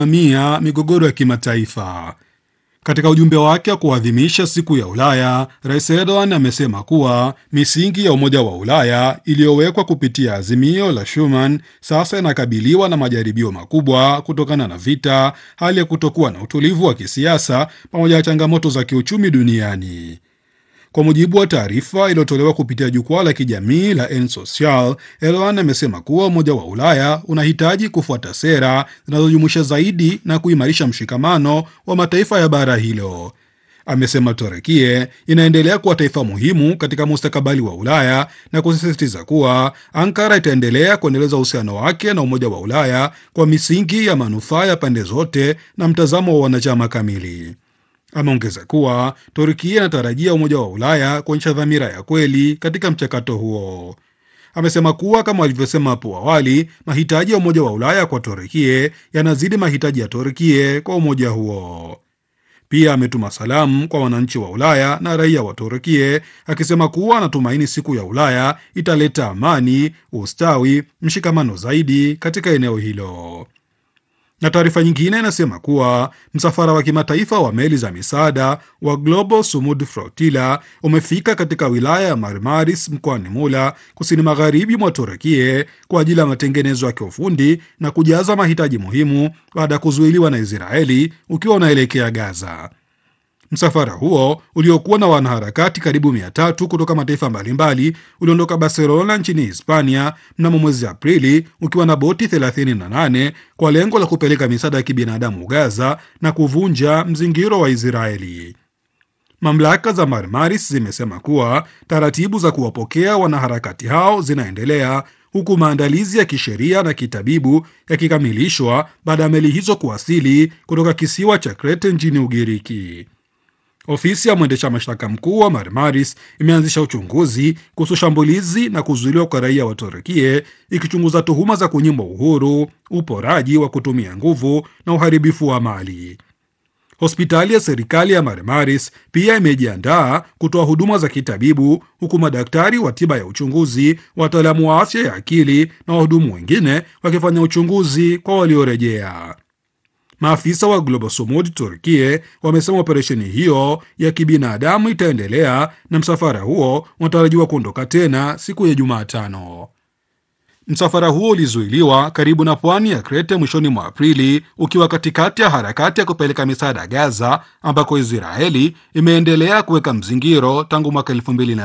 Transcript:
mia migogoro ya kimataifa. Katika ujumbe wake wa kuadhimisha siku ya Ulaya, Rais Erdogan amesema kuwa misingi ya Umoja wa Ulaya iliyowekwa kupitia azimio la Schuman sasa inakabiliwa na majaribio makubwa kutokana na vita, hali ya kutokuwa na utulivu wa kisiasa pamoja na changamoto za kiuchumi duniani. Kwa mujibu wa taarifa iliyotolewa kupitia jukwaa la kijamii la Ensocial, Erdogan amesema kuwa Umoja wa Ulaya unahitaji kufuata sera zinazojumuisha zaidi na kuimarisha mshikamano wa mataifa ya bara hilo. Amesema Turekie inaendelea kuwa taifa muhimu katika mustakabali wa Ulaya na kusisitiza kuwa Ankara itaendelea kuendeleza uhusiano wake na Umoja wa Ulaya kwa misingi ya manufaa ya pande zote na mtazamo wa wanachama kamili. Ameongeza kuwa Turkia inatarajia Umoja wa Ulaya kuonyesha dhamira ya kweli katika mchakato huo. Amesema kuwa kama walivyosema hapo awali, mahitaji ya Umoja wa Ulaya kwa Turkie yanazidi mahitaji ya Turkie kwa umoja huo. Pia ametuma salamu kwa wananchi wa Ulaya na raia wa Turkie akisema kuwa anatumaini siku ya Ulaya italeta amani, ustawi, mshikamano zaidi katika eneo hilo na taarifa nyingine inasema kuwa msafara wa kimataifa wa meli za misaada wa Global Sumud Flotilla umefika katika wilaya ya Marmaris mkoani Mula, kusini magharibi mwa Turekie kwa ajili ya matengenezo ya kiufundi na kujaza mahitaji muhimu baada ya kuzuiliwa na Israeli ukiwa unaelekea Gaza. Msafara huo uliokuwa na wanaharakati karibu mia tatu kutoka mataifa mbalimbali uliondoka Barcelona nchini Hispania mnamo mwezi Aprili ukiwa na boti 38 kwa lengo la kupeleka misaada ya kibinadamu Gaza na kuvunja mzingiro wa Israeli. Mamlaka za Marmaris zimesema kuwa taratibu za kuwapokea wanaharakati hao zinaendelea huku maandalizi ya kisheria na kitabibu yakikamilishwa baada ya meli hizo kuwasili kutoka kisiwa cha Krete nchini Ugiriki. Ofisi ya mwendesha mashtaka mkuu wa Marmaris imeanzisha uchunguzi kuhusu shambulizi na kuzuiliwa kwa raia wa Turukie, ikichunguza tuhuma za kunyimwa uhuru, uporaji wa kutumia nguvu na uharibifu wa mali. Hospitali ya serikali ya Marmaris pia imejiandaa kutoa huduma za kitabibu, huku madaktari wa tiba ya uchunguzi, wataalamu wa afya ya akili na wahudumu wengine wakifanya uchunguzi kwa waliorejea. Maafisa wa Global Sumud Turkie wamesema operesheni hiyo ya kibinadamu itaendelea na msafara huo unatarajiwa kuondoka tena siku ya Jumatano. Msafara huo ulizuiliwa karibu na pwani ya Krete mwishoni mwa Aprili ukiwa katikati ya harakati ya kupeleka misaada Gaza, ambako Israeli imeendelea kuweka mzingiro tangu mwaka elfu mbili na